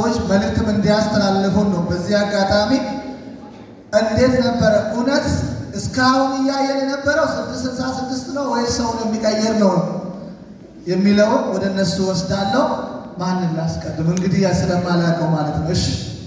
ሰዎች መልእክትም እንዲያስተላልፉን ነው። በዚህ አጋጣሚ እንዴት ነበረ እውነት እስካሁን እያየን የነበረው ስድስት ስልሳ ስድስት ነው ወይስ ሰውን የሚቀይር ነው የሚለውን ወደ እነሱ ወስዳለሁ። ማንን ላስቀድም? እንግዲህ ስለማላውቀው ማለት ነው። እሺ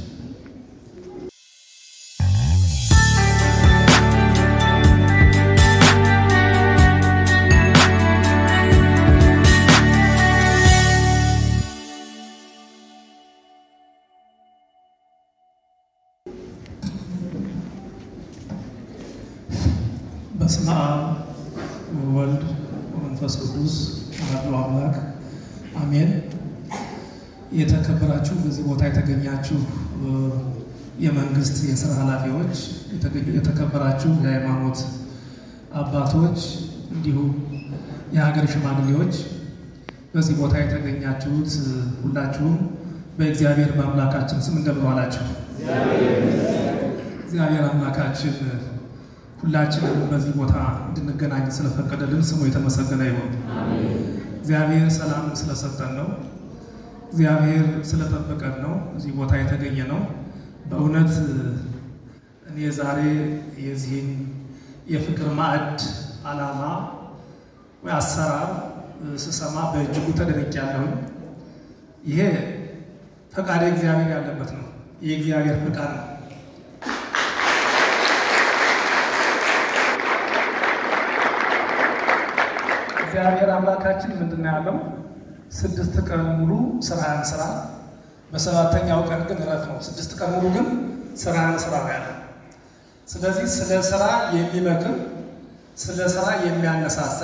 በስመ አብ ወወልድ ወመንፈስ ቅዱስ አሐዱ አምላክ አሜን። የተከበራችሁ በዚህ ቦታ የተገኛችሁ የመንግስት የስራ ኃላፊዎች፣ የተከበራችሁ የሃይማኖት አባቶች፣ እንዲሁም የሀገር ሽማግሌዎች፣ በዚህ ቦታ የተገኛችሁት ሁላችሁም በእግዚአብሔር በአምላካችን ስም እንደምን ዋላችሁ? እግዚአብሔር አምላካችን ሁላችንም በዚህ ቦታ እንድንገናኝ ስለፈቀደልን ስሙ የተመሰገነ ይሁን። እግዚአብሔር ሰላም ስለሰጠን ነው። እግዚአብሔር ስለጠበቀን ነው እዚህ ቦታ የተገኘ ነው። በእውነት እኔ ዛሬ የዚህን የፍቅር ማዕድ ዓላማ ወይ አሰራር ስሰማ በእጅጉ ተደንቄያለሁኝ። ይሄ ፈቃደ እግዚአብሔር ያለበት ነው። የእግዚአብሔር ፈቃድ ነው። እግዚአብሔር አምላካችን ምንድን ነው ያለው? ስድስት ቀን ሙሉ ስራህን ስራ፣ በሰባተኛው ቀን ግን እረፍ ነው። ስድስት ቀን ሙሉ ግን ስራህን ስራ ነው ያለው። ስለዚህ ስለ ስራ የሚመክር ስለ ስራ የሚያነሳሳ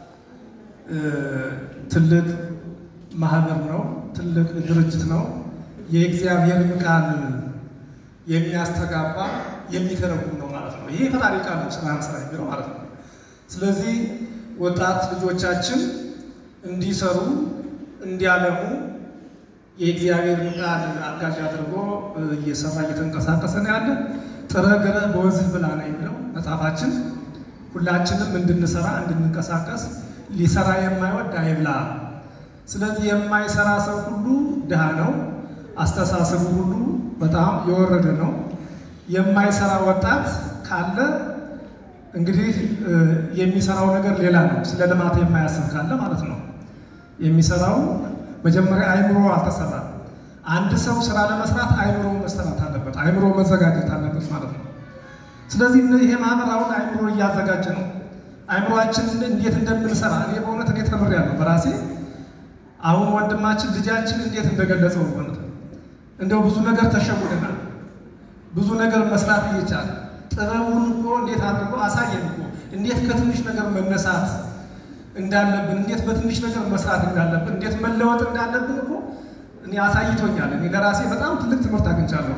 ትልቅ ማህበር ነው፣ ትልቅ ድርጅት ነው። የእግዚአብሔርን ቃል የሚያስተጋባ የሚተረጉም ነው ማለት ነው። ይሄ ፈጣሪ ቃል ነው፣ ስራህን ስራ የሚለው ማለት ነው። ስለዚህ ወጣት ልጆቻችን እንዲሰሩ እንዲያለሙ የእግዚአብሔርን ቃል አጋዥ አድርጎ እየሰራ እየተንቀሳቀሰ ነው ያለ። ጥረ ግረ በወዝህ ብላ ነው የሚለው መጽሐፋችን። ሁላችንም እንድንሰራ እንድንንቀሳቀስ፣ ሊሰራ የማይወድ አይብላ። ስለዚህ የማይሰራ ሰው ሁሉ ድሃ ነው፣ አስተሳሰቡ ሁሉ በጣም የወረደ ነው። የማይሰራ ወጣት ካለ እንግዲህ የሚሰራው ነገር ሌላ ነው። ስለ ልማት የማያስብ ካለ ማለት ነው። የሚሰራው መጀመሪያ አይምሮ አልተሰራም። አንድ ሰው ስራ ለመስራት አይምሮ መሰራት አለበት፣ አይምሮ መዘጋጀት አለበት ማለት ነው። ስለዚህ ይሄ ማህበር አሁን አይምሮ እያዘጋጀ ነው። አይምሮአችን እንዴት እንደምንሰራ እኔ በእውነት እኔ ተምሬያለሁ በራሴ አሁን ወንድማችን ልጃችን እንዴት እንደገለጸው በእውነት እንደው ብዙ ነገር ተሸውደናል። ብዙ ነገር መስራት እየቻለ ጥበቡን እኮ እንዴት አድርጎ አሳየን እኮ እንዴት ከትንሽ ነገር መነሳት እንዳለብን እንዴት በትንሽ ነገር መስራት እንዳለብን እንዴት መለወጥ እንዳለብን እኮ እኔ አሳይቶኛል። እኔ ለራሴ በጣም ትልቅ ትምህርት አግኝቻለሁ።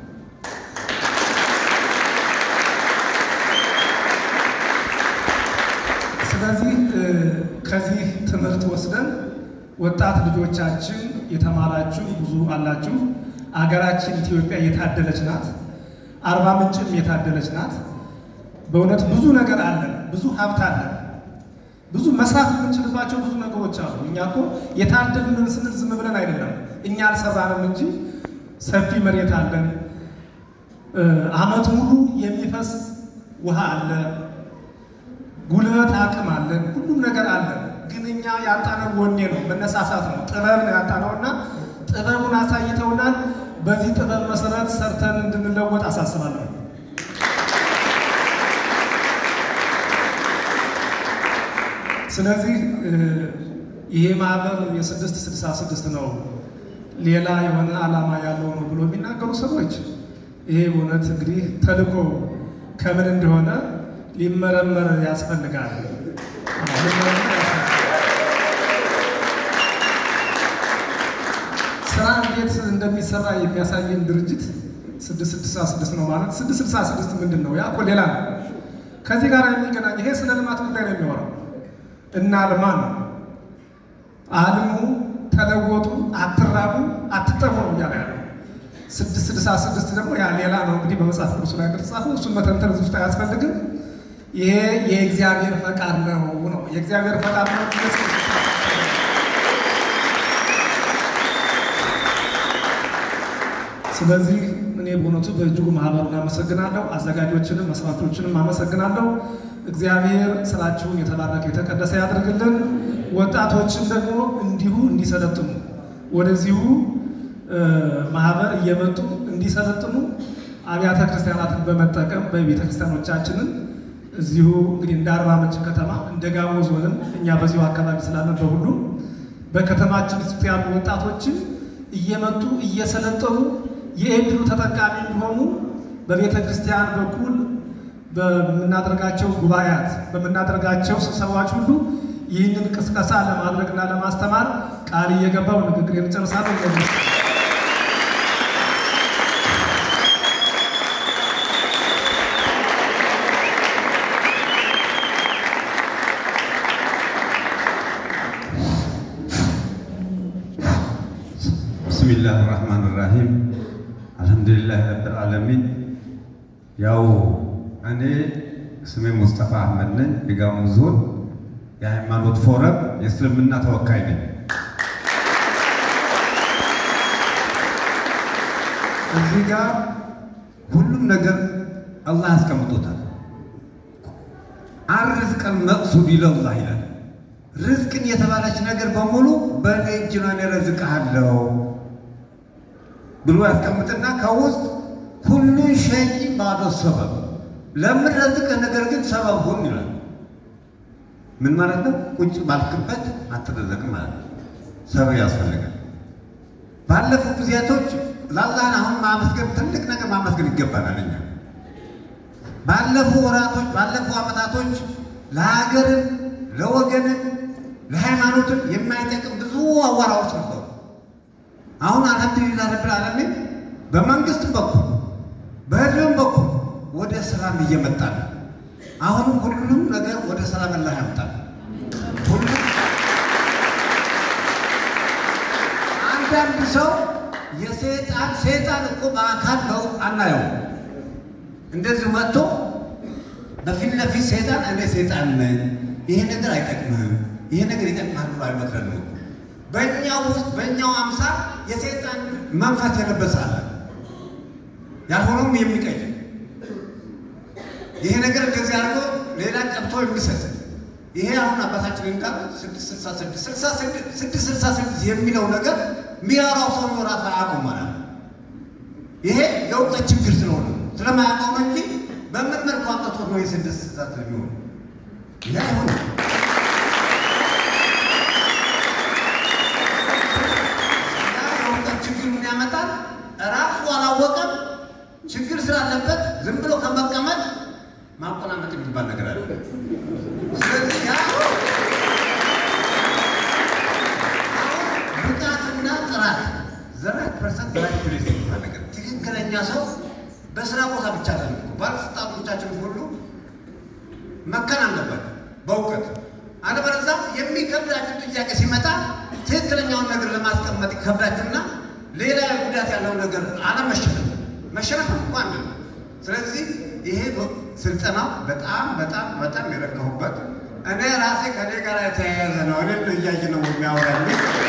ስለዚህ ከዚህ ትምህርት ወስደን ወጣት ልጆቻችን የተማራችሁ ብዙ አላችሁ። አገራችን ኢትዮጵያ የታደለች ናት። አርባ ምንጭም የታደለች ናት። በእውነት ብዙ ነገር አለን፣ ብዙ ሀብት አለን፣ ብዙ መስራት የምንችልባቸው ብዙ ነገሮች አሉ። እኛ እኮ የታደልን ስንል ዝም ብለን አይደለም፣ እኛ አልሰራንም እንጂ ሰፊ መሬት አለን፣ ዓመት ሙሉ የሚፈስ ውሃ አለ፣ ጉልበት አቅም አለን፣ ሁሉም ነገር አለን። ግን እኛ ያጣነው ወኔ ነው፣ መነሳሳት ነው፣ ጥበብ ነው ያጣነውና ጥበቡን አሳይተውናል። በዚህ ጥበብ መሰረት ሰርተን እንድንለወጥ አሳስባለሁ። ስለዚህ ይሄ ማህበር የስድስት ስልሳ ስድስት ነው ሌላ የሆነ ዓላማ ያለው ነው ብሎ የሚናገሩ ሰዎች ይሄ እውነት እንግዲህ ተልእኮ ከምን እንደሆነ ሊመረመር ያስፈልጋል። ስራ እንዴት እንደሚሰራ የሚያሳየን ድርጅት ስድስት ስልሳ ስድስት ነው ማለት ስድስት ስልሳ ስድስት ምንድን ነው? ያ እኮ ሌላ ነው። ከዚህ ጋር የሚገናኝ ይሄ ስለ ልማት ጉዳይ ነው የሚሆነው እና ልማ ነው አልሙ፣ ተለወጡ፣ አትራቡ፣ አትጠሙ ነው እያለ ያለው። ስድስት ስልሳ ስድስት ደግሞ ያ ሌላ ነው እንግዲህ በመጽሐፍ ቅዱስ ላይ እንደተጻፈው እሱን መተንተን እዚህ ውስጥ አያስፈልግም። ይሄ የእግዚአብሔር ፈቃድ ነው ነው የእግዚአብሔር ፈቃድ ነው። ስለዚህ እኔ በእውነቱ በእጅጉ ማህበሩን አመሰግናለሁ። አዘጋጆችንም መስራቾችንም አመሰግናለሁ። እግዚአብሔር ስራችሁን የተባረከ የተቀደሰ ያድርግልን። ወጣቶችን ደግሞ እንዲሁ እንዲሰለጥኑ ወደዚሁ ማህበር እየመጡ እንዲሰለጥኑ አብያተ ክርስቲያናትን በመጠቀም በቤተ ክርስቲያኖቻችንን እዚሁ እንግዲህ እንደ አርባ ምንጭ ከተማ እንደ ጋሞ ዞንም እኛ በዚሁ አካባቢ ስላለን በሁሉም በከተማችን ውስጥ ያሉ ወጣቶችን እየመጡ እየሰለጠኑ የእድሉ ተጠቃሚ እንዲሆኑ በቤተ ክርስቲያን በኩል በምናደርጋቸው ጉባኤያት በምናደርጋቸው ስብሰባዎች ሁሉ ይህንን ቅስቀሳ ለማድረግና ለማስተማር ቃል እየገባው ንግግር እንጨርሳለን። ብስሚላህ ራህማን ራሂም አልሐምዱሊላህ ረብል ዓለሚን። ያው እኔ ስሜ ሙስጠፋ አህመድ ነኝ። የጋሞ ዞን የሃይማኖት ፎረም የእስልምና ተወካይ ነኝ። እዚህ ጋር ሁሉም ነገር አላህ ያስቀምጦታል። አርዝቀን መቅሱድ ይለላህ ይላል። ርዝቅን የተባለች ነገር በሙሉ በእኔ እጅ ነው እኔ እረዝቅሃለሁ ብሎ ያስቀምጥና ከውስጥ ሁሉ ሸይ ባዶ ሰበብ ለምንረዝቅህ ነገር ግን ሰበብ ሁን ይላል። ምን ማለት ነው? ቁጭ ባልክበት አትረዘቅም ማለት ነው። ሰበብ ያስፈልጋል። ባለፉ ጊዜያቶች ለአላህን አሁን ማመስገን ትልቅ ነገር ማመስገን ይገባናል። እኛ ባለፉ ወራቶች ባለፉ ዓመታቶች ለሀገርም ለወገንም ለሃይማኖትም የማይጠቅም ብዙ አዋራዎች ነበሩ። አሁን አልሐምዱሊላህ ረብል ዓለሚን በመንግስትም በኩል በህዝብም በኩል ወደ ሰላም እየመጣ ነው። አሁንም ሁሉም ነገር ወደ ሰላም አላህ ያምጣል። ሁሉም አንዳንድ ሰው የሰይጣን ሰይጣን እኮ በአካል ነው አናየው። እንደዚህ መጥቶ በፊት ለፊት ሰይጣን እኔ ሰይጣን ነኝ፣ ይሄ ነገር አይጠቅምህም፣ ይሄ ነገር ይጠቅማል ብሎ አይመክረንም። በእኛው ውስጥ በእኛው አምሳል የሰይጣን መንፈስ የለበሰ አለ፣ ያልሆነውም የሚቀይር ይሄ ነገር እንደዚህ አድርጎ ሌላ ቀብቶ የሚሰጥ ይሄ አሁን አባታችን እንዳለ ስድስት ስልሳ ስድስት ስድስት ስልሳ ስድስት የሚለው ነገር የሚያወራው ሰው ራሱ አያውቀውም ማለት ነው። ይሄ የእውቀት ችግር ስለሆነ ስለማያውቀው ነው እንጂ በምን መልኩ አምጥቶ ነው የስድስት ስልሳ የሚሆኑ ይህ አይሆንም። የእውቀት ችግር ምን ያመጣል? ራሱ አላወቀም። ችግር ስላለበት ዝም ብሎ ከመቀመጥ ማቆናመጥ የሚባል ነገር አለ። ስለዚህ ያ ብቃትና ጥራት ዘራት ፐርሰንት ዘራት ፕሌስ የሚባል ነገር ትክክለኛ ሰው በስራ ቦታ ብቻ አለ። ባለስልጣኖቻችን ሁሉ መከን አለባቸው በእውቀት አለበለዚያ የሚከብዳችሁ ጥያቄ ሲመጣ ትክክለኛውን ነገር ለማስቀመጥ ይከብዳችሁና ሌላ ጉዳት ያለው ነገር አለመሸነፍ መሸነፍ እንኳን ነው። ስለዚህ ይሄ ስልጠናው በጣም በጣም በጣም የረከሁበት እኔ ራሴ ከኔ ጋር የተያያዘ ነው። እኔ እያየ ነው የሚያወራኝ።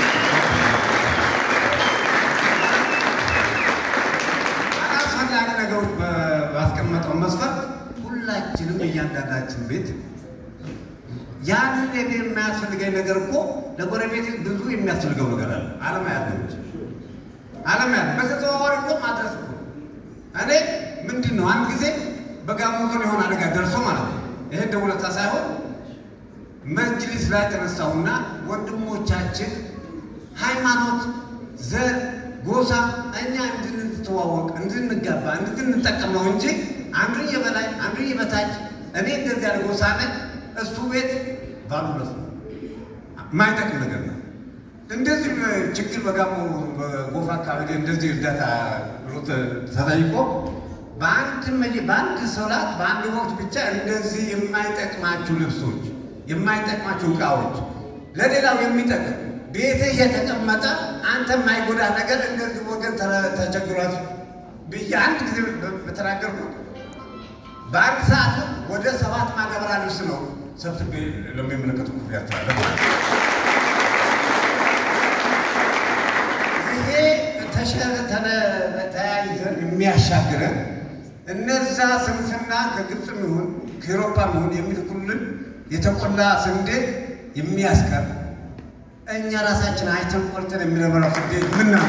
አላስፈላጊ ነገሮች ባስቀመጠው መስፈርት ሁላችንም እያንዳንዳችን ቤት ያንን እኔ የማያስፈልገኝ ነገር እኮ ለጎረቤት ብዙ የሚያስፈልገው ነገር አለ። አለም ያለው አለም ያለ በተዘዋዋሪ እኮ ማድረስ እኮ እኔ ምንድን ነው አንድ ጊዜ በጋሞ ዞን የሆነ አደጋ ደርሶ ማለት ነው። ይሄ ደውለታ ሳይሆን መጅሊስ ላይ ተነሳሁና ወንድሞቻችን ሃይማኖት፣ ዘር፣ ጎሳ እኛ እንድንተዋወቅ፣ እንድንጋባ፣ እንድንጠቀም ነው እንጂ አንዱን የበላይ አንዱን የበታች እኔ እንደዚህ ያለ ጎሳ ነኝ እሱ ቤት ባሉ ለሱ የማይጠቅም ነገር ነው። እንደዚህ ችግር በጋሞ በጎፋ አካባቢ እንደዚህ እርዳታ ብሎ ተጠይቆ በአንድ በአንድ ሶላት በአንድ ወቅት ብቻ እንደዚህ የማይጠቅማችሁ ልብሶች፣ የማይጠቅማችሁ እቃዎች ለሌላው የሚጠቅም ቤትህ የተቀመጠ አንተ የማይጎዳ ነገር እንደዚህ ወገን ተቸግሯት ብዬ አንድ ጊዜ በተናገርኩት በአንድ ሰዓት ወደ ሰባት ማዳበሪያ ልብስ ነው ሰብስቤ ለሚመለከቱ ክፍል ያስተላለፍ። ይሄ ተያይዘን የሚያሻግረን እነዛ ስንፍና ከግብፅም ይሁን ከኤሮፓም ይሁን የሚልኩልን የተቆላ ስንዴ የሚያስቀር እኛ ራሳችን አይተን ቆርጠን የሚለበላው ስንዴ ምን ነው?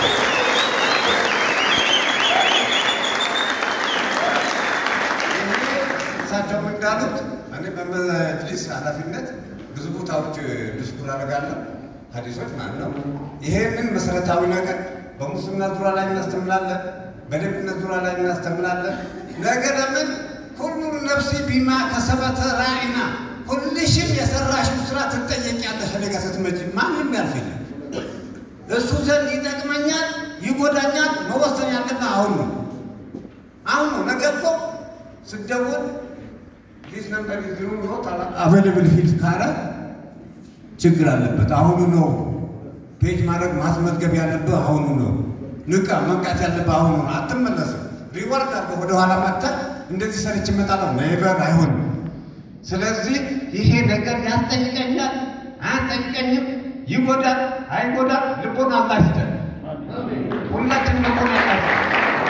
እሳቸውም እንዳሉት እኔ በመጅሊስ ኃላፊነት ብዙ ቦታዎች ድስኩር አደርጋለሁ፣ ሀዲሶች ማለት ነው። ይሄንን መሰረታዊ ነገር በሙስና ዙሪያ ላይ እናስተምራለን፣ በሌብነት ዙሪያ ላይ እናስተምራለን። ነገ ለምን ሁሉ ነፍሲ ቢማ ከሰበተ ራዒና ሁልሽም የሰራሽው ስራ ትጠየቂያለሽ። ነገ ስትመጪ ማንም ያልፈኛል። እሱ ዘንድ ይጠቅመኛል፣ ይጎዳኛል። መወሰን ያለብህ አሁን ነው። አሁን ነው። ነገ እኮ ስደውል ዲስ ነምበር ዚሩ ኖት አቬለብል ፊልድ ካለ ችግር አለበት። አሁኑ ነው ፔጅ ማድረግ ማስመዝገብ ያለብህ አሁኑ ነው። ንቃ መንቃት ያለብህ አሁኑ ነው። አትመለስም። ሪዋርድ አድርገህ ወደኋላ መጥተህ እንደዚህ ሰርች እመጣለሁ ኔቨር አይሆንም። ስለዚህ ይሄ ነገር ያስጠይቀኛል፣ አያስጠይቀኝም፣ ይጎዳል፣ አይጎዳል፣ ልቦና አላህ ይስጠን። ሁላችንም ልቦና አላህ ይስጠን።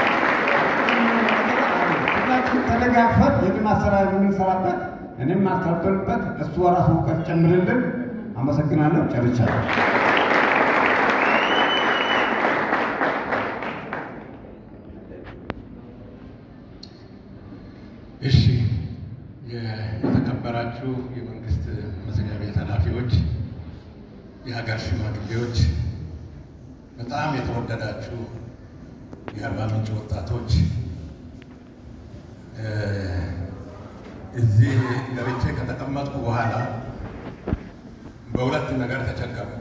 ሁላችን ተደጋግፈን የልማት ስራ የምንሰራበት እኔም ማስተባበርበት እሱ ራሱ እውቀት ጨምርልን። አመሰግናለሁ። ጨርቻለሁ። እሺ የተከበራችሁ የመንግስት መስሪያ ቤት ኃላፊዎች፣ የሀገር ሽማግሌዎች፣ በጣም የተወደዳችሁ የአርባ ምንጭ ወጣቶች እዚህ ገብቼ ከተቀመጥኩ በኋላ በሁለት ነገር ተቸገርኩ።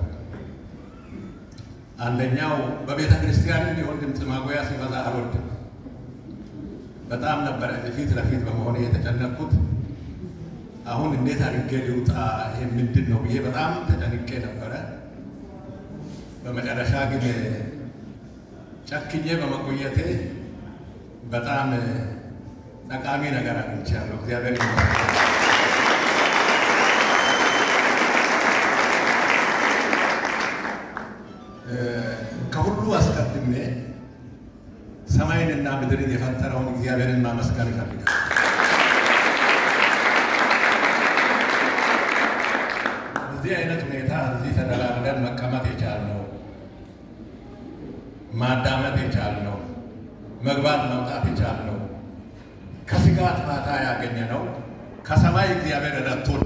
አንደኛው በቤተ ክርስቲያን ቢሆን ድምፅ ማጉያ ሲበዛ አልወድም። በጣም ነበረ ፊት ለፊት በመሆን የተጨነቅኩት። አሁን እንዴት አድርጌ ልውጣ ይሄ ምንድን ነው ብዬ በጣም ተጨንቄ ነበረ። በመጨረሻ ግን ጨክኜ በመቆየቴ በጣም ጠቃሚ ነገር አግኝቻለሁ። እግዚአብሔር ይመስገን። ከሁሉ አስቀድሜ ሰማይንና ምድርን የፈጠረውን እግዚአብሔርን ማመስገን ይፈልጋል። በዚህ አይነት ሁኔታ እዚህ ተደላድለን መቀመጥ የቻልነው ማዳመጥ የቻልነው መግባት መውጣት የቻልነው ከስጋት ፋታ ያገኘነው ከሰማይ እግዚአብሔር ረድቶን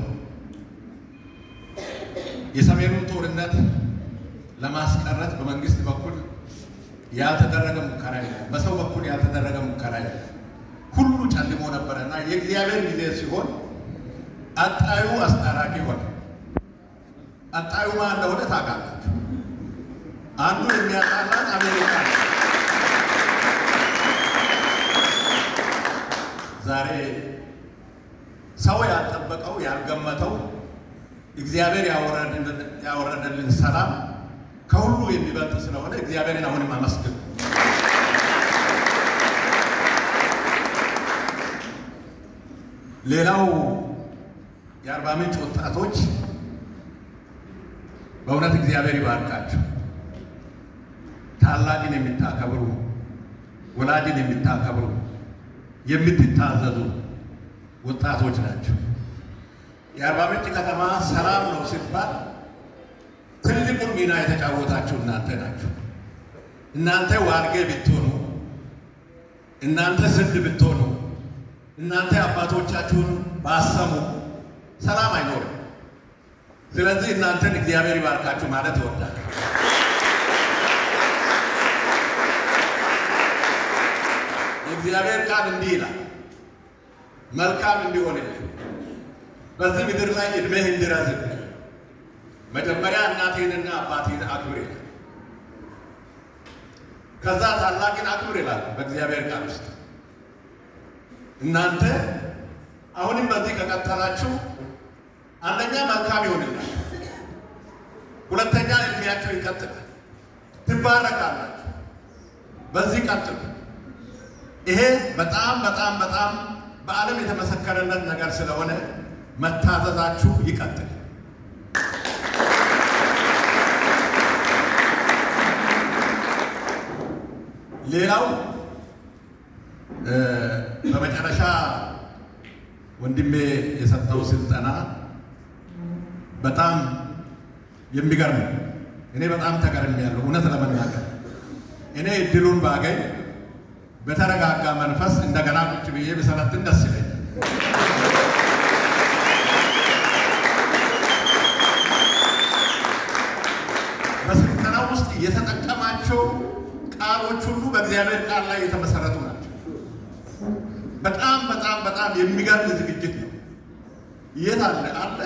የሰሜኑን ጦርነት ለማስቀረት በመንግስት በኩል ያልተደረገ ሙከራ የለም። በሰው በኩል ያልተደረገ ሙከራ የለም። ሁሉ ጨልሞ ነበረና የእግዚአብሔር ጊዜ ሲሆን አጣዩ አስታራቂ ሆነ። አጣዩ ማን እንደሆነ ታውቃላችሁ። አንዱ የሚያጣላት አሜሪካ ነው። ዛሬ ሰው ያልጠበቀው ያልገመተው እግዚአብሔር ያወረደልን ሰላም ከሁሉ የሚበልጥ ስለሆነ እግዚአብሔርን አሁንም አመስግን። ሌላው የአርባ ምንጭ ወጣቶች በእውነት እግዚአብሔር ይባርካችሁ። ታላቅን የሚታከብሩ ወላጅን የሚታከብሩ የምትታዘዙ ወጣቶች ናቸው። የአርባ ምንጭ ከተማ ሰላም ነው ሲባል ትልቁን ሚና የተጫወታችሁ እናንተ ናችሁ። እናንተ ዋርጌ ብትሆኑ፣ እናንተ ስንድ ብትሆኑ፣ እናንተ አባቶቻችሁን ባሰሙ ሰላም አይኖርም። ስለዚህ እናንተን እግዚአብሔር ይባርካችሁ ማለት እወዳለሁ። የእግዚአብሔር ቃል እንዲህ ይላል፣ መልካም እንዲሆንልህ በዚህ ምድር ላይ እድሜህ እንዲረዝም መጀመሪያ እናቴንና አባቴን አክብር ይላል። ከዛ ታላቅን አክብር ይላል በእግዚአብሔር ቃል ውስጥ። እናንተ አሁንም በዚህ ከቀጠላችሁ አንደኛ መልካም ይሆንላል፣ ሁለተኛ እድሜያችሁ ይቀጥላል፣ ትባረካላችሁ። በዚህ ቀጥሉ። ይሄ በጣም በጣም በጣም በዓለም የተመሰከረለት ነገር ስለሆነ መታዘዛችሁ ይቀጥል። ሌላው በመጨረሻ ወንድሜ የሰጠው ስልጠና በጣም የሚገርም ነው። እኔ በጣም ተገርሜያለሁ። እውነት ለመናገር እኔ እድሉን ባገኝ በተረጋጋ መንፈስ እንደገና ቁጭ ብዬ ብሰለጥን ደስ ይለኛል። በስልጠና ውስጥ የተጠቀማቸው ቃሎች ሁሉ በእግዚአብሔር ቃል ላይ የተመሰረቱ ናቸው። በጣም በጣም በጣም የሚገርም ዝግጅት ነው። የት አለ አለ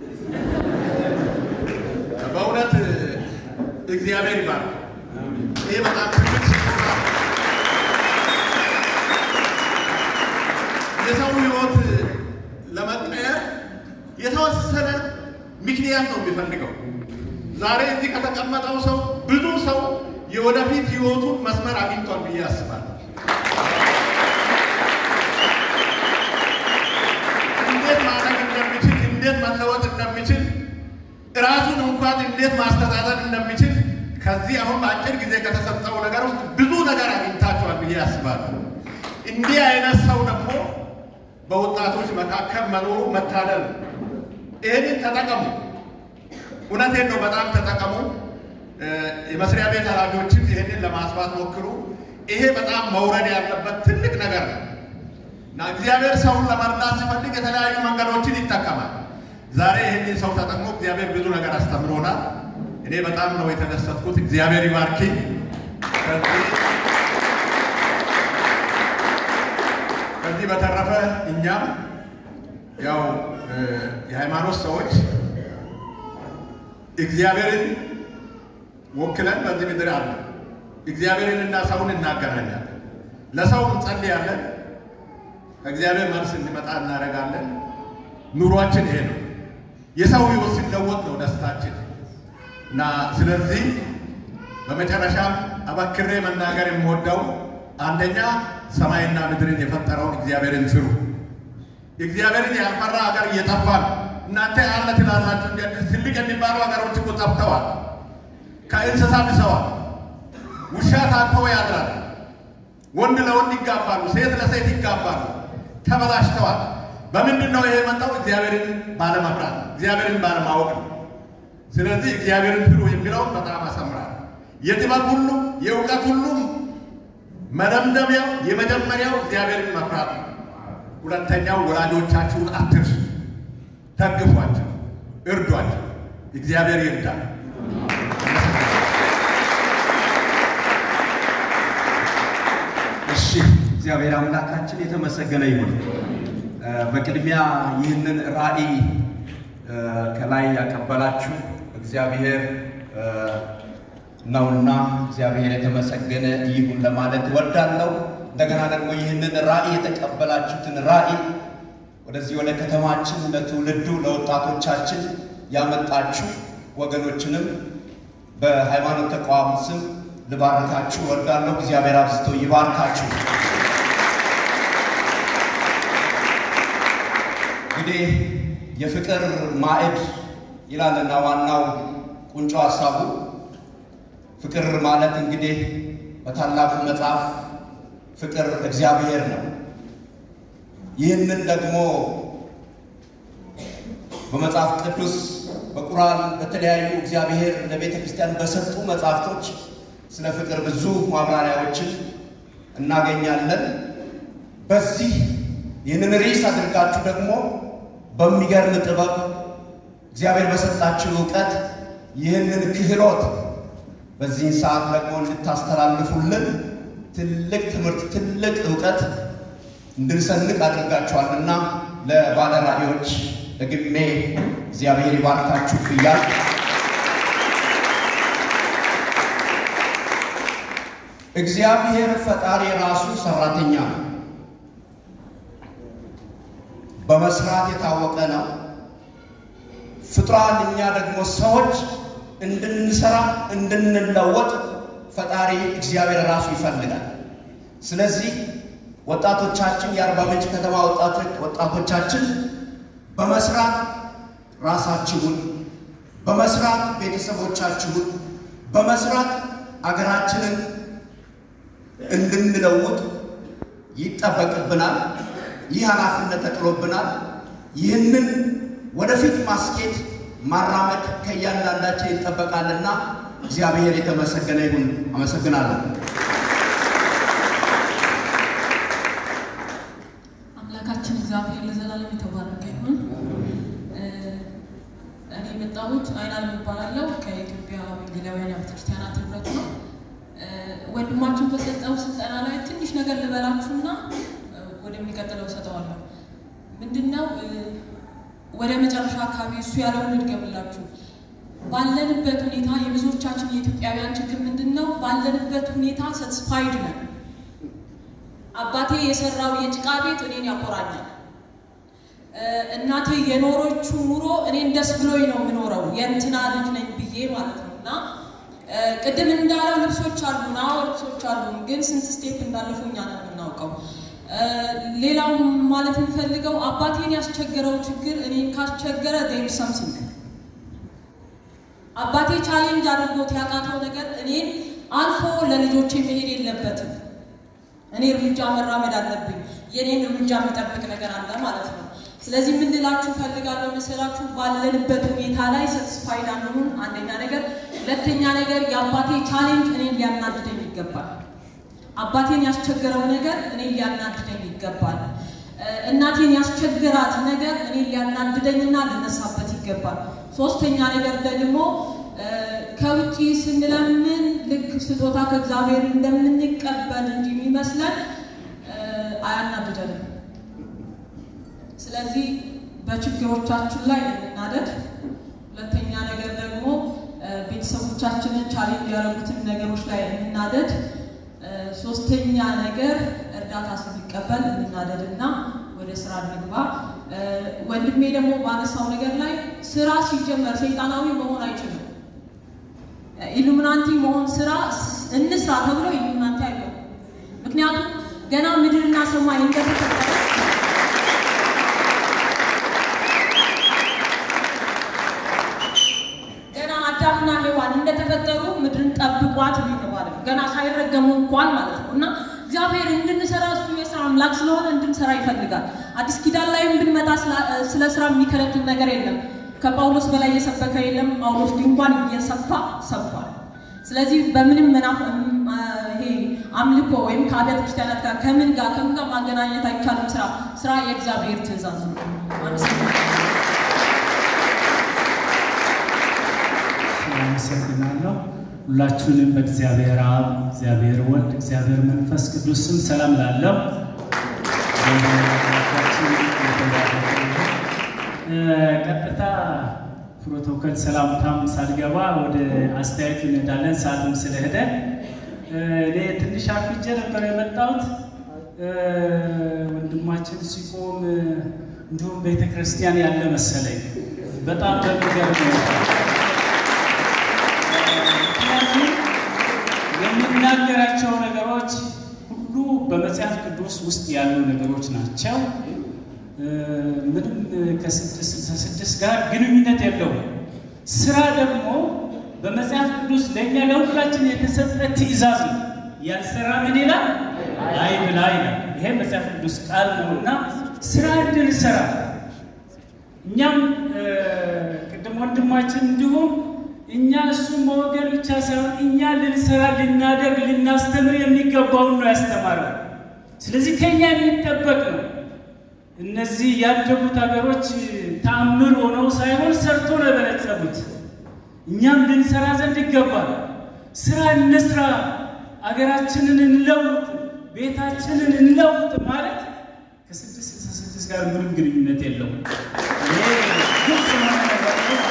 በእውነት እግዚአብሔር ይባርክ። ይሄ በጣም ትልቅ ስጦታ ነው። የሰው ሕይወት ለመቀየር የተወሰነ ምክንያት ነው የሚፈልገው። ዛሬ እዚህ ከተቀመጠው ሰው ብዙ ሰው የወደፊት ሕይወቱን መስመር አግኝቷል ብዬ አስባለሁ። እንዴት ማድረግ እንደሚችል፣ እንዴት መለወጥ እንደሚችል፣ ራሱን እንኳን እንዴት ማስተዳደር እንደሚችል ከዚህ አሁን በአጭር ጊዜ ከተሰጠው ነገር ውስጥ ብዙ ነገር አግኝታችኋል ብዬ አስባለሁ። እንዲህ አይነት ሰው ደግሞ በወጣቶች መካከል መኖሩ መታደል ነው። ይህንን ተጠቀሙ። እውነቴን ነው፣ በጣም ተጠቀሙ። የመስሪያ ቤት ኃላፊዎችም ይህንን ለማስፋት ሞክሩ። ይሄ በጣም መውረድ ያለበት ትልቅ ነገር ነው እና እግዚአብሔር ሰውን ለመርዳት ሲፈልግ የተለያዩ መንገዶችን ይጠቀማል። ዛሬ ይህንን ሰው ተጠቅሞ እግዚአብሔር ብዙ ነገር አስተምሮናል። እኔ በጣም ነው የተደሰትኩት። እግዚአብሔር ይባርኪ። ከዚህ በተረፈ እኛም ያው የሃይማኖት ሰዎች እግዚአብሔርን ወክለን በዚህ ምድር አለ። እግዚአብሔርን እና ሰውን እናገናኛለን። ለሰው እንጸልያለን። ከእግዚአብሔር መልስ እንዲመጣ እናደርጋለን። ኑሯችን ይሄ ነው። የሰው ሕይወት ሲለወጥ ነው ደስታችን እና ስለዚህ በመጨረሻም አበክሬ መናገር የምወደው አንደኛ ሰማይና ምድርን የፈጠረውን እግዚአብሔርን ፍሩ። እግዚአብሔርን ያልፈራ ሀገር እየጠፋ ነው። እናንተ አለ ትላላችሁ። ትልቅ የሚባሉ ሀገሮች እኮ ጠፍተዋል። ከእንስሳ ብሰዋል። ውሻ ታቅፎ ያድራል። ወንድ ለወንድ ይጋባሉ፣ ሴት ለሴት ይጋባሉ። ተበላሽተዋል። በምንድን ነው ይሄ የመጣው? እግዚአብሔርን ባለመፍራት፣ እግዚአብሔርን ባለማወቅ ነው። ስለዚህ እግዚአብሔርን ፍሩ የሚለውን በጣም አሰምራል። የጥበብ ሁሉ የእውቀት ሁሉም መደምደሚያው የመጀመሪያው እግዚአብሔርን መፍራት ነው። ሁለተኛው ወላጆቻችሁን አትርሱ፣ ደግፏቸው፣ እርዷቸው። እግዚአብሔር ይርዳል። እሺ እግዚአብሔር አምላካችን የተመሰገነ ይሁን። በቅድሚያ ይህንን ራዕይ ከላይ ያቀበላችሁ እግዚአብሔር ነውና እግዚአብሔር የተመሰገነ ይሁን ለማለት እወዳለሁ። እንደገና ደግሞ ይህንን ራዕይ የተቀበላችሁትን ራዕይ ወደዚህ ወደ ከተማችን ለትውልዱ ለወጣቶቻችን ያመጣችሁ ወገኖችንም በሃይማኖት ተቋም ስም ልባርካችሁ እወዳለሁ። እግዚአብሔር አብዝቶ ይባርካችሁ። እንግዲህ የፍቅር ማዕድ ይላልና ዋናው ቁንጮ ሀሳቡ ፍቅር ማለት እንግዲህ በታላቁ መጽሐፍ ፍቅር እግዚአብሔር ነው። ይህንን ደግሞ በመጽሐፍ ቅዱስ በቁርአን በተለያዩ እግዚአብሔር ለቤተ ክርስቲያን በሰጡ መጽሐፍቶች ስለ ፍቅር ብዙ ማብራሪያዎችን እናገኛለን። በዚህ ይህንን ርዕስ አድርጋችሁ ደግሞ በሚገርም ጥበብ እግዚአብሔር በሰጣችሁ እውቀት ይህንን ክህሎት በዚህን ሰዓት ደግሞ እንድታስተላልፉልን ትልቅ ትምህርት፣ ትልቅ እውቀት እንድንሰንቅ አድርጋችኋልና ለባለ ራዕዮች ደግሜ እግዚአብሔር ይባርካችሁ ብያል። እግዚአብሔር ፈጣሪ ራሱ ሰራተኛ ነው። በመስራት የታወቀ ነው። ፍጡራን እኛ ደግሞ ሰዎች እንድንሰራ እንድንለወጥ ፈጣሪ እግዚአብሔር ራሱ ይፈልጋል። ስለዚህ ወጣቶቻችን የአርባ ምንጭ ከተማ ወጣቶቻችን በመስራት ራሳችሁን፣ በመስራት ቤተሰቦቻችሁን፣ በመስራት አገራችንን እንድንለውጥ ይጠበቅብናል። ይህ ኃላፊነት ተጥሎብናል። ይህንን ወደፊት ማስኬድ ማራመድ ከእያንዳንዳችን ይጠበቃልና እግዚአብሔር የተመሰገነ ይሁን። አመሰግናለሁ። አምላካችን እግዚአብሔር ለዘላለም የተባረከ ይሁን። እኔ የመጣሁት አይናለም እባላለሁ ከኢትዮጵያ ወንጌላውያን አብያተ ክርስቲያናት ህብረት ነው። ወንድማችን በሰጠው ስልጠና ላይ ትንሽ ነገር ልበላችሁና ወደሚቀጥለው እሰጠዋለሁ። ምንድነው ወደ መጨረሻ አካባቢ እሱ ያለውን ልድገምላችሁ። ባለንበት ሁኔታ የብዙዎቻችን የኢትዮጵያውያን ችግር ምንድን ነው? ባለንበት ሁኔታ ሰትስፋይድ ነን። አባቴ የሰራው የጭቃ ቤት እኔን ያኮራኛል። እናቴ የኖሮችው ኑሮ እኔን ደስ ብሎኝ ነው የምኖረው የእንትና ልጅ ነኝ ብዬ ማለት ነው። እና ቅድም እንዳለው ልብሶች አሉን፣ አዎ ልብሶች አሉን፣ ግን ስንት ስቴፕ እንዳለፉ እኛ ነው የምናውቀው። ሌላው ማለት የምፈልገው አባቴን ያስቸገረው ችግር እኔን ካስቸገረ ዴር ሰምሲንግ አባቴ ቻሌንጅ አድርጎት ያቃተው ነገር እኔን አልፎ ለልጆቼ መሄድ የለበትም። እኔ እርምጃ መራመድ አለብኝ። የኔን እርምጃ የሚጠብቅ ነገር አለ ማለት ነው። ስለዚህ ምን ልላችሁ ፈልጋለሁ መሰላችሁ? ባለንበት ሁኔታ ላይ ሰትስፋይድ አንሁን፣ አንደኛ ነገር። ሁለተኛ ነገር የአባቴ ቻሌንጅ እኔን ሊያናድደኝ ይገባል። አባቴን ያስቸገረው ነገር እኔን ሊያናድደኝ ይገባል። እናቴን ያስቸገራት ነገር እኔን ሊያናድደኝና ልነሳበት ይገባል። ሶስተኛ ነገር ደግሞ ከውጭ ስንለምን ልክ ስጦታ ከእግዚአብሔር እንደምንቀበል እንጂ የሚመስለን አያናድደንም። ስለዚህ በችግሮቻችን ላይ እንናደድ። ሁለተኛ ነገር ደግሞ ቤተሰቦቻችንን ቻሌንጅ ያደረጉትን ነገሮች ላይ እንናደድ። ሶስተኛ ነገር እርዳታ ስንቀበል እንናደድ እና ወደ ስራ እንግባ። ወንድሜ ደግሞ ባነሳው ነገር ላይ ስራ ሲጀመር ሰይጣናዊ መሆን አይችልም። ኢሉሚናንቲ መሆን ስራ እንስራ ተብሎ ኢሉሚናንቲ አይሆንም። ምክንያቱም ገና ምድርና ሰማይ እንደተፈጠረ ገና አዳምና ሔዋን እንደተፈጠሩ ምድርን ጠብቋት ነው የተባለው። ገና ሳይረገሙ እንኳን ማለት ነው እና እግዚአብሔር እንድንሰራ እሱ የስራ አምላክ ስለሆነ እንድንሰራ ይፈልጋል። አዲስ ኪዳን ላይም ብንመጣ ስለ ስራ የሚከለክል ነገር የለም። ከጳውሎስ በላይ የሰበከ የለም። ጳውሎስ ድንኳን እየሰፋ ሰብኳል። ስለዚህ በምንም መናፍ ይሄ አምልኮ ወይም ከአብያተ ክርስቲያናት ጋር ከምን ጋር ከምን ጋር ማገናኘት አይቻልም። ስራ ስራ የእግዚአብሔር ትእዛዝ ነው። አመሰግናለሁ። ሁላችሁንም በእግዚአብሔር አብ፣ እግዚአብሔር ወልድ፣ እግዚአብሔር መንፈስ ቅዱስ ስም ሰላም ላለው ቀጥታ ፕሮቶኮል ሰላምታም ሳልገባ ወደ አስተያየቱ እንሄዳለን። ሰዓትም ስለሄደ እኔ ትንሽ አርፍጄ ነበር የመጣሁት። ወንድማችን ሲቆም እንዲሁም ቤተ ክርስቲያን ያለ መሰለኝ በጣም በሚገርም ምክንያቱም የሚናገራቸው ነገሮች ሁሉ በመጽሐፍ ቅዱስ ውስጥ ያሉ ነገሮች ናቸው። ምንም ከስድስት ስልሳ ስድስት ጋር ግንኙነት የለውም። ስራ ደግሞ በመጽሐፍ ቅዱስ ለእኛ ለሁላችን የተሰጠ ትእዛዝ ነው። ያልሰራ ምን ይላል? አይብላ ይላል። ይሄ መጽሐፍ ቅዱስ ቃል ነው እና ስራ እንድንሰራ እኛም ቅድም ወንድማችን እንዲሁም እኛ እሱን መወገን ብቻ ሳይሆን እኛ ልንሰራ ልናደርግ ልናስተምር የሚገባውን ነው ያስተማረው። ስለዚህ ከኛ የሚጠበቅ ነው። እነዚህ ያደጉት ሀገሮች ተአምር ሆነው ሳይሆን ሰርቶ ነው የበለጸጉት። እኛም ልንሰራ ዘንድ ይገባል። ስራ እንስራ፣ አገራችንን እንለውጥ፣ ቤታችንን እንለውጥ ማለት ከስድስት ስልሳ ስድስት ጋር ምንም ግንኙነት የለውም። ይሄ ግልጽ የሆነ ነገር ነው።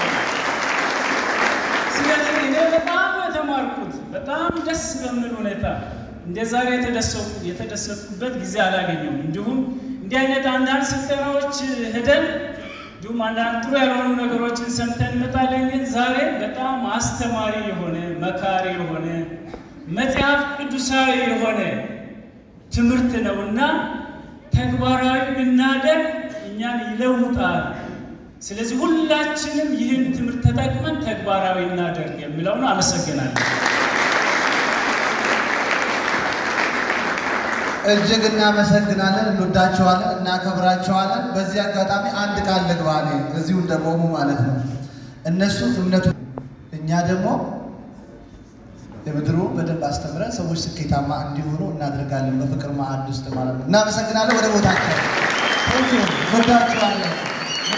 ስለዚህ እኔ በጣም የተማርኩት በጣም ደስ በሚል ሁኔታ እንደ ዛሬ የተደሰትኩበት ጊዜ አላገኘውም። እንዲሁም እንዲህ አይነት አንዳንድ ስልጠናዎች ሄደን እንዲሁም አንዳንድ ጥሩ ያልሆኑ ነገሮችን ሰምተን እንመጣለን። ግን ዛሬ በጣም አስተማሪ የሆነ መካሪ የሆነ መጽሐፍ ቅዱሳዊ የሆነ ትምህርት ነውና ተግባራዊ ብናደርግ እኛን ይለውጣል። ስለዚህ ሁላችንም ይህን ትምህርት ተጠቅመን ተግባራዊ እናደርግ የሚለውን አመሰግናለሁ። እጅግ እናመሰግናለን፣ እንወዳቸዋለን፣ እናከብራቸዋለን። በዚህ አጋጣሚ አንድ ቃል ልግባ እኔ እዚሁ እንደቆሙ ማለት ነው። እነሱ እምነቱ እኛ ደግሞ የምድሩ በደንብ አስተምረን ሰዎች ስኬታማ እንዲሆኑ እናደርጋለን። በፍቅር ማዕድ ውስጥ ማለት ነው። እናመሰግናለን። ወደ ቦታቸው እንወዳቸዋለን።